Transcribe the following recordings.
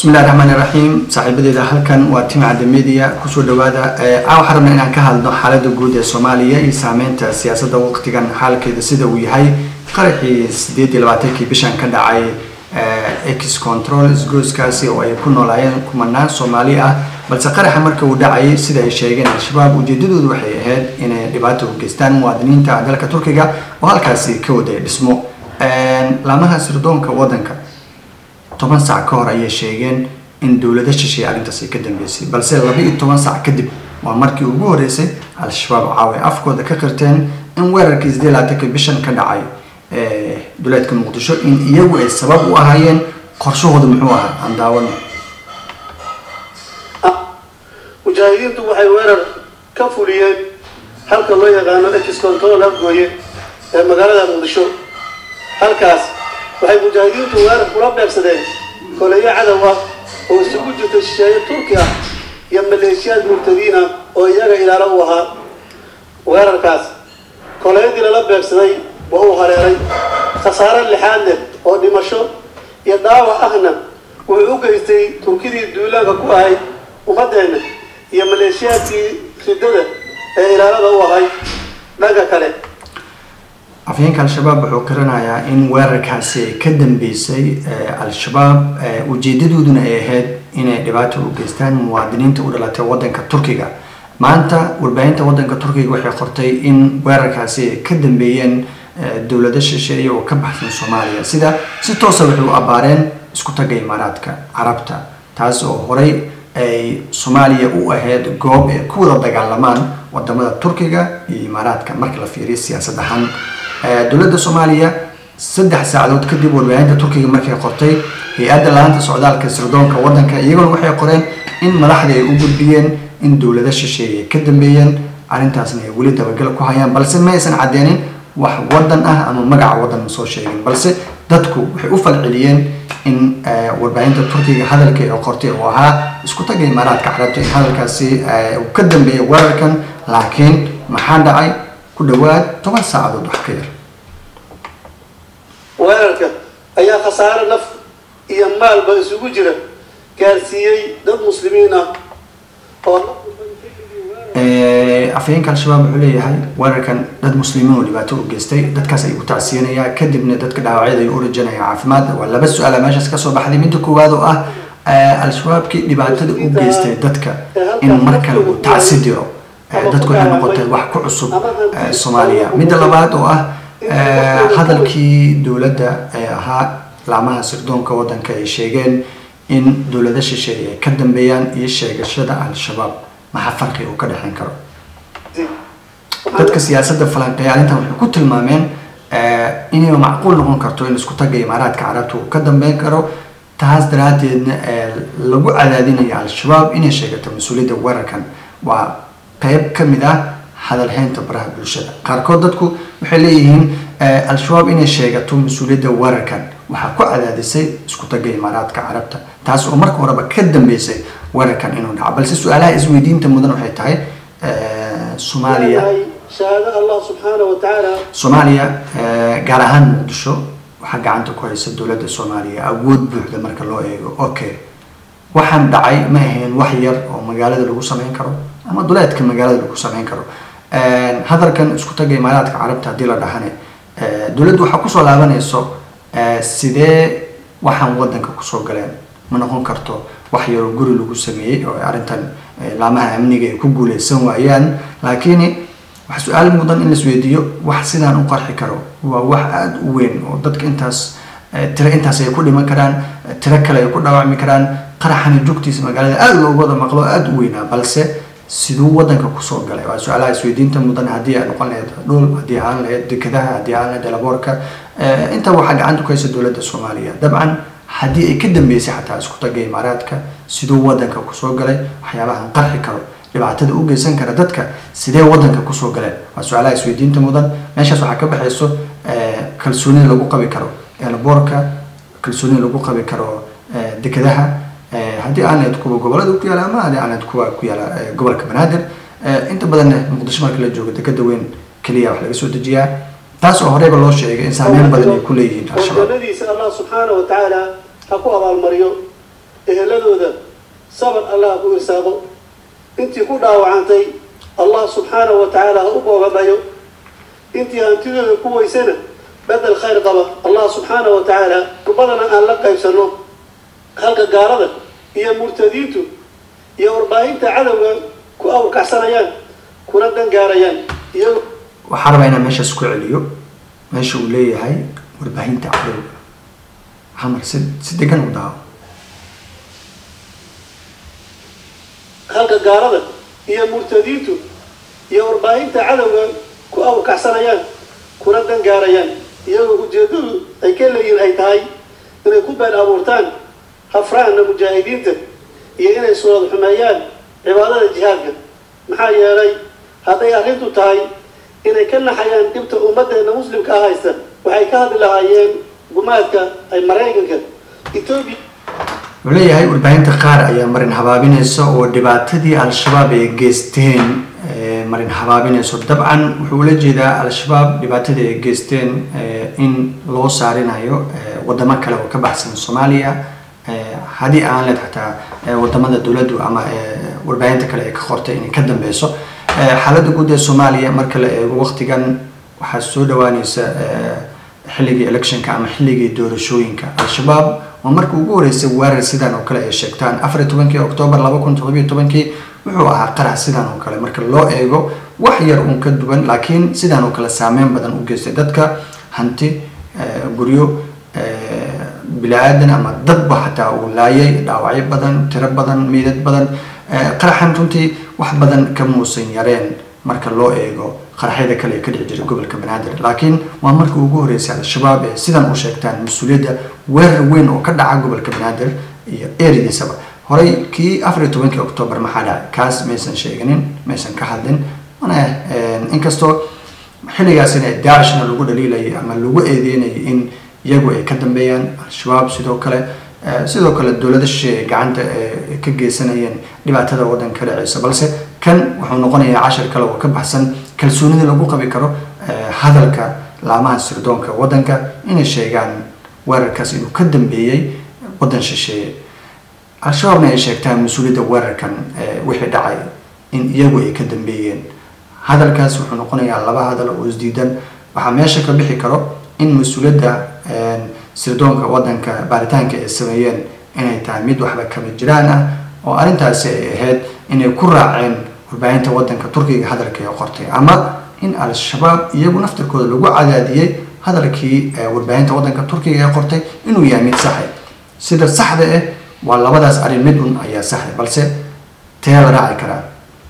bismillahi raxmaani raxiim saaxiibadeeda halkan waa tim cadde media kusoo dhawaada a waxaan rabnaa inaan ka hadlo xaalada guud ee soomaaliya iyo saameynta siyaasadda waqtigan xaalkeeda sida uu yahay qaraxii sideed iyo labaatankii bishan ka dhacay ex control isgooskaasi oo ay ku noolaayeen kumanaan soomaali ah balse qaraxa marka uu dhacayay sida ay sheegeen al-shabaab ujeedadoodu waxay ahayd inay dhibaato u geystaan muwaadiniinta dalka turkiga oo halkaasi ka waday dhismo laamaha sirdoonka waddanka toban sac ka hor ayay sheegeen in dowlada shisheeye arrintaasi ka dambeysay balse laba iyo toban sac kadib waa markii ugu horeysay al-shabaab caawa afkooda ka qirteen in weerarkii sidee labaatanka bishan ka dhacay duleedka muqdisho in iyagu ay sabab u ahaayeen qorshahooda muxuu ahaa aan daawano mujaahidiintu waxay weerar ka fuliyeen halka loo yaqaano ex control afgooye ee magaalada muqdisho halkaas waxay mujaahidiintu weerar kula beegsadeen koleyo cadowa oo isugu jirta shisheeye turki ah iyo maleeshiyaad murtadiin ah oo iyaga ilaalo u ahaa weerarkaas koleyadii lala beegsaday waa uu hareeray khasaare lixaad leh oo dhimasho iyo dhaawac ahna wuxuu u geystay turkidii duulaanka ku ahayd ummadeenna iyo maleeshiyaadkii ridada ee ilaalada u ahay dhanka kale afhayeenka al-shabaab wuxuu qaranayaa in weerarkaasi ay ka dambeysay al-shabaab ujeedadooduna ay ahayd inay dhibaato u geystaan muwaadiniinta u dhalatay waddanka turkiga maanta warbaahinta waddanka turkiga waxay qortay in weerarkaasi ay ka dambeeyeen dowlado shisheeye oo ka baxsan soomaaliya sida si toosa waxay u abaareen isku tagga imaaraadka carabta taas oo horey ay soomaaliya u ahayd goob ay ku wada dagaalamaan wadamada turkiga iyo imaaraadka marka la fiiriyo siyaasad ahaan dowladda soomaaliya saddex saacadood kadib warbaahinta turkiga markay qortay hay-adda laanta socdaalka sirdoonka waddanka iyaguna waxay qoreen in madaxdii ay u gudbiyeen in dowlado shisheeye ay ka dambeeyeen arrintaasna ay weli dabagal ku hayaan balse ma aysan caddeenin wax waddan ah ama magaca waddan ma soo sheegin balse dadku waxay u falceliyeen in warbaahinta turkiga hadalkii ay qortay oo ahaa isku tagga imaaraadka carabta in hadalkaasi uu ka dambeeyay weerarkan laakiin maxaa dhacay ku dhawaad toban saacadood wax ka yar weerarka ayaa khasaare naf iyo maalba isugu jira gaarsiiyey dad muslimiin ah oo afhayeenka al-shabaab wuxuu leeyahay weerarkan dad muslimiin oo dhibaato u geystay dadkaas ayuu tacsiyanayaa kadibna dadka dhaawacyada ayuu u rajanaya caafimaad waa laba su-aala meeshaas kasoo baxday midda koowaad oo ah al-shabaabkii dhibaatada u geystay dadka in mar kale uu tacsi diro dadku waxay noqotay wax ku cusub soomaaliya midda labaad oo ah hadalkii dowladda ee ahaa laamaha sirdoonka waddanka ay sheegeen in dowlado shisheeye ay ka dambeeyaan iyo sheegashada al-shabaab maxaa farqi uu ka dhexeyn karo dadka siyaasadda falanqeeya arrintan waxay ku tilmaameen inay macquul noqon karto in isku tagga imaaraadka carabta uu ka dambeyn karo taas daraaddeedna lagu cadaadinayo al-shabaab inay sheegato mas-uuliyadda weerarkan waa qeyb ka mid ah hadalhaynta baraha bulshada qaarkood dadku waxay leeyihiin al-shabaab inay sheegato mas-uuliyadda weerarkan waxaa ku cadaadisay isku tagga imaaraadka carabta taas oo marka horeba ka dambeysay weerarkan inuu dhaco balse su-aalaha isweydiinta mudan waxay tahay soomaaliya shahaado allah subxaana wa tacaala soomaaliya gaar ahaan muqdisho waxaa gacanta ku haysa dowladda soomaaliya awood buuxda marka loo eego okay waxaan dhacay ma ahayn wax yar oo magaalada lagu sameyn karo ama duleedka magaalada lagu sameyn karo hadalkan isku tagga imaaraadka carabta haddii la dhahane dowladdu waxaa kusoo laabanayso sidee waxaan waddanka kusoo galeen ma noqon karto wax yaroo guri lagu sameeyey oo arrintan laamaha amniga ay ku guuleysan waayaan laakiin wax su-aal mudan in laisweydiiyo wax sidaan u qarxi karo waa wax aada u weyn oo dadka intaas tiro intaas ay ku dhiman karaan tiro kale ay ku dhaawacmi karaan qaraxani jugtiisa magaalada aada loogu wada maqlo aada u weynaa balse siduu waddanka kusoo galay waa su-aalaha isweydiinta mudan haddii ay noqon lahayd dhul haddii aan lahayd dekadaha haddii aan lahayd elaboorka inta waxaa gacanta ku haysa dowladda soomaaliya dabcan haddii ay ka dambeysay xataa isku tagga imaaraadka siduu waddanka kusoo galay waxyaabahan qarxi karo dhibaatada u geysan kara dadka sidee waddanka kusoo galeen waa su-aalaha isweydiinta mudan meeshaas waxaa ka baxayso kalsoonida lagu qabi karo elaboorka kalsoonida lagu qabi karo dekadaha haddii aan lahayd kuwa gobolada ku yaala ama haddii aan lahayd kuwa ku yaala gobolka banaadir inta badanna muqdisho marka la joogo dekada weyn keliya wax laga soo dejiyaa taas oo horeyba loo sheegay in saameyn badan ay ku leeyihiin al-shabaab howlgalladiisa allah subxaana wa tacaala ha ku abaalmariyo ehelada eheladooda sabar allah ku irsaaqo intii ku dhaawacantay allah subxaanahu wa tacaala ha u boogadhayo intii hantidooda ku weysana bedel khayr qaba allah subxaanahu wa tacaala kurbadana aan la qaybsanno halka gaalada iyo murtadiintu iyo warbaahinta cadowga ku awrkacsanayaan kuna dangaarayaan iyago waxaa rabaa inaan meeshaas ku celiyo meesha uu leeyahay warbaahinta cadowga xamar si si degan u daawo halka gaalada iyo murtadiintu iyo warbaahinta cadowga ku awrkacsanayaan kuna dangaarayaan iyagoo ujeedadu ay ka leeyihin ay tahay inay ku been abuurtaan hafraana mujaahidiinta iyo inay suurad xumeeyaan cibaadada jihaadka maxaa yeelay hadday arrintu tahay inay ka naxayaan dhibta ummaddeena muslimka ah haysta waxay ka hadli lahaayeen gumaadka ay maraykanka etoobiya wuxuu leeyahay warbaahinta qaar ayaa marin habaabinaysa oo dhibaatadii al-shabaab ay geysteen eh, marin habaabinayso dabcan wuxuu ula jeedaa al-shabaab dhibaatadii ay geysteen eh, in loo saarinayo eh, wadamo kale oo ka baxsan soomaaliya eh, haddii aan leed xataa eh, wadamada dowladdu ama eh, warbaahinta kale ay ka qortay inay ka dambeyso Eh, xaaladda guud ee soomaaliya marka la eego waqtigan waxaa soo dhawaaneysa eh, xilligii electionka ama xilligii doorashooyinka al-shabaab oo markii ugu horeysay weerar sidan oo kale ay sheegtaan afar iyo tobankii oktoobar laba kun toddobiyo tobankii wuxuu ahaa qarax sidan oo kale marka loo eego wax yar uun ka duwan laakiin sidan oo kale saameyn badan u geystay dadka hanti eh, guryo eh, bili-aadan ama dadba xataa uu laayay dhaawacyo badan tiro badan meydad badan Eh, qaraxan runtii wax badan ka muusan yareen marka loo eego qaraxyada kale ee ka dhici jiray gobolka banaadir laakiin waa markii ugu horeysay al-shabaab ee sidan u sheegtaan mas-uuliyadda weerar weyn oo ka dhaca gobolka banaadir iyo erediisaba horey kii afar iyo tobankii oktoobar maxaa dhacay kaas maysan sheeganin maysan ka hadlin mana eh, inkastoo xilligaasina daacishna lagu dhaliilayay ama lagu eedeynayay in iyagu ay ka dambeeyaan al-shabaab sidoo kale Eh, sidoo kale dowlada shisheeye ay gacanta eh, ka geysanayeen dhibaatada waddanka ka dhaceysa balse kan wuxuu noqonayaa cashar kale oo ka baxsan kalsoonida lagu qabi karo eh, hadalka laamaha sirdoonka waddanka inay sheegaan weerarkaas inuu ka dambeeyey waddan shisheeye al-shabaabna ay sheegtaan mas-uuliyadda weerarkan eh, wixii dhacay in iyagu ay ka dambeeyeen hadalkaas wuxuu noqonayaa laba hadal oo isdiidan waxaa meesha ka bixi karo in mas-uuliyadda eh, sirdoonka waddanka baaritaanka ay sameeyeen inay tahay mid waxba kama jiraan ah oo arrintaasi ay ahayd inay ku raaceen warbaahinta waddanka turkiga hadalka ay qortay ama in al-shabaab iyagu naftarkooda lagu cadaadiyey hadalkii eh, warbaahinta waddanka turkiga ay qortay inuu yahay mid saxe sida saxda ah waa labadaas arrin mid un ayaa saxda balse tee la raaci karaa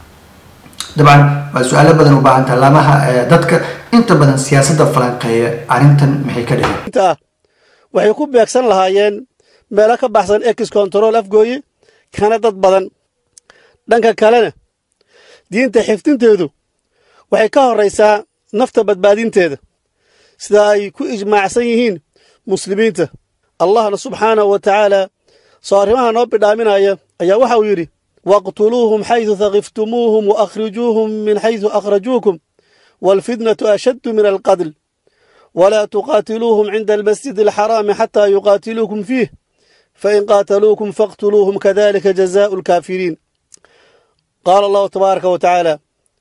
dabcan waa su-aalo badan u baahan taha laamaha eh, dadka inta badan siyaasadda falanqeeya arrintan maxay ka dhigan inta ah waxay ku beegsan lahaayeen meelo ka baxsan ex control afgooye kana dad badan dhanka kalena diinta xifdinteedu waxay ka horraysaa nafta badbaadinteeda sida ay ku ijmaacsan yihiin muslimiinta allahna subxaanahu wa tacaala soo arrimaha noo bidhaaminaya ayaa waxa uu yidhi waqtuluuhum xaydu thaqiftumuuhum wa akhrijuuhum min xaydu akhrajuukum waalfitnatu ashaddu min alqatl ولا تقاتلوهم عند المسجد الحرام حتى يقاتلوكم فيه فإن قاتلوكم فاقتلوهم كذلك جزاء الكافرين قال الله تبارك وتعالى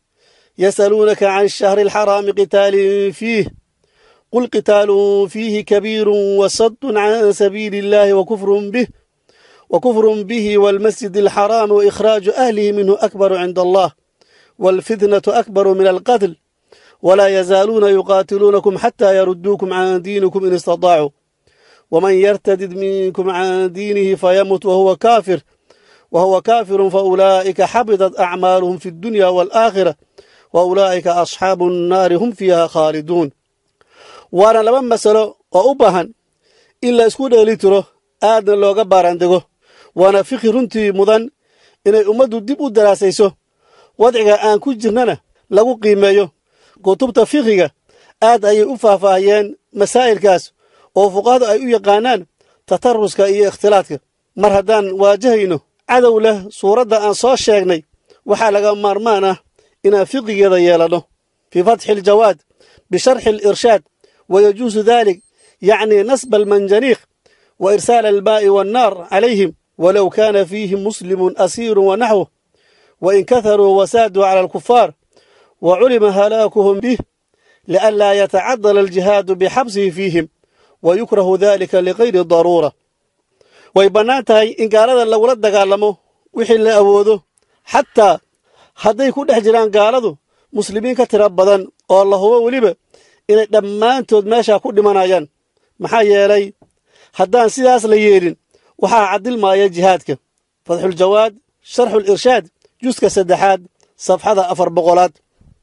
يسألونك عن الشهر الحرام قتال فيه قل قتال فيه كبير وصد عن سبيل الله وكفر به وكفر به والمسجد الحرام وإخراج أهله منه أكبر عند الله والفتنة أكبر من القتل ولا يزالون يقاتلونكم حتى يردوكم عن دينكم إن استطاعوا ومن يرتد منكم عن دينه فيمت وهو كافر وهو كافر فأولئك حبطت أعمالهم في الدنيا والآخرة وأولئك أصحاب النار هم فيها خالدون وانا لما مسألة وأبهن إلا اسكود لتره آدنا لوغا باراندغو وانا فقه رنتي مدن إن أمدو ديبو دراسيسو wadciga aan ku jirnana lagu qiimeeyo kutubta fiqiga aad ayay u faahfaahiyeen masaa'ilkaas oo fuqahadu ay u yaqaanaan tataruska iyo ikhtilaadka mar haddaan waajahayno cadow leh suuradda aan soo sheegnay waxaa laga maarmaan ah inaan fiqigeeda yeelanno fii fatxi aljawaad bisharxi alirshaad wayajuusu dalik yacni nasba almanjaniiq wa irsaala almaa'i waannaar calayhim walow kaana fiihim muslimun asiirun wanaxwuh wain kaharuu wasaaduu cala alkufaar wa culima halaakuhum bih lianlaa yatacadala aljihaadu bixabsihi fiihim wa yukrahu dalika ligayri daruura way bannaan tahay in gaalada lagula dagaalamo wixii la awoodo xataa hadday ku dhex jiraan gaaladu muslimiin ka tira badan oo la hubo weliba inay dhammaantood meeshaa ku dhimanayaan maxaa yeelay haddaan sidaas la yeelin waxaa caddilmaaya jihaadka fatxuljawaad sharxulirshaad juska saddexaad safxada afar boqolaad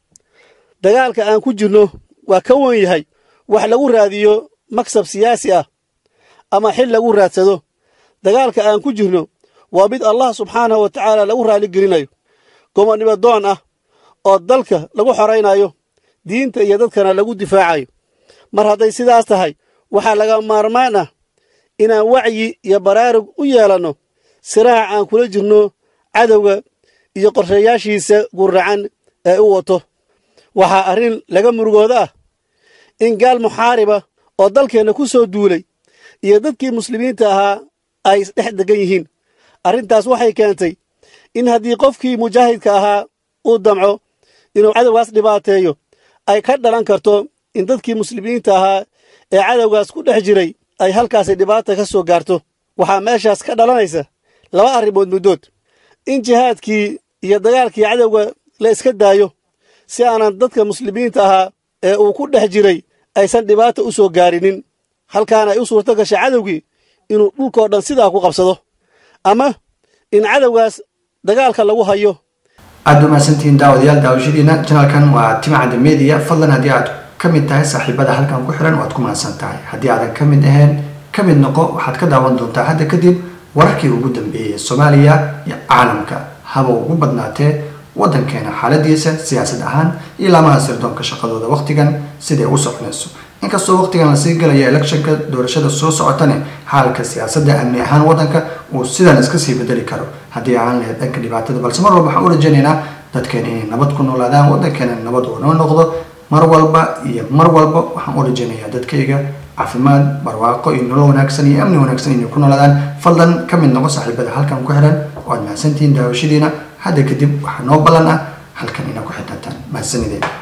dagaalka aan ku jirno waa ka wen yahay wax lagu raadiyo maksab siyaasi ah ama xil lagu raadsado dagaalka aan ku jirno waa mid allah subxaanahu wa tacaala lagu raaligelinayo gomonnimo doon ah oo dalka lagu xoraynayo diinta iyo dadkana lagu difaacayo mar hadday sidaas tahay waxaa laga maarmaan ah inaan wacyi iyo baraarug u yeelanno siraaca aan kula jirno cadowga iyo qorshayaashiisa gurracan ee u wato waxaa arrin laga murugooda ah in gaal muxaariba oo dalkeenna ku soo duulay iyo dadkii muslimiinta ahaa ay isdhex degan yihiin arrintaas waxay keentay in haddii qofkii mujaahidka ahaa uu damco inuu cadowgaas dhibaateeyo ay ka dhalan karto in dadkii muslimiinta ahaa ee cadowgaas ku dhex jiray ay halkaasi dhibaata ka soo gaarto waxaa meeshaas ka dhalanaysa laba arrimood muddood in jihaadkii iyo dagaalkii cadowga la iska daayo si aanan dadka muslimiinta ahaa ee uu ku dhex jiray aysan dhibaata u soo gaarinin halkaana ay u suurto gashay cadowgii inuu dhulkoo dhan sidaa ku qabsado ama in cadowgaas dagaalka lagu hayo aada u mahadsantihiin daawadayaal daawashadiina janalkan waa timcadda media fadlan haddii aad ka mid tahay saaxiibada halkan ku xiran waad ku mahadsan tahay haddii aadan ka mid ahayn ka mid noqo waxaad ka daawan doontaa hadda kadib wararkii ugu dambeeyey soomaaliya iyo caalamka haba ugu badnaatee waddankeena xaaladiisa siyaasad ahaan iyo laamaha sirdoonka shaqadooda wakhtigan siday u soconayso inkastoo wakhtigan lasii galaya electionka doorashada soo socotane xaalka siyaasadda amni ahaan waddanka uu sidan iska sii bedeli karo haddii aan lahayd dhanka dhibaatada balse mar walba waxaan u rajaynaynaa dadkeena inay nabad ku noolaadaan waddankeena nabad uu noo noqdo mar walba iyo mar walba waxaan u rajaynayaa dadkayga caafimaad barwaaqo iyo nolol wanaagsan iyo amni wanaagsan inay ku noolaadaan fadlan ka mid noqo saaxiibada halkan ku xiran waad mahadsantihiin daawashadiina hadda kadib waxaa noo ballan ah halkan inaa ku xidhantaan mahadsanideen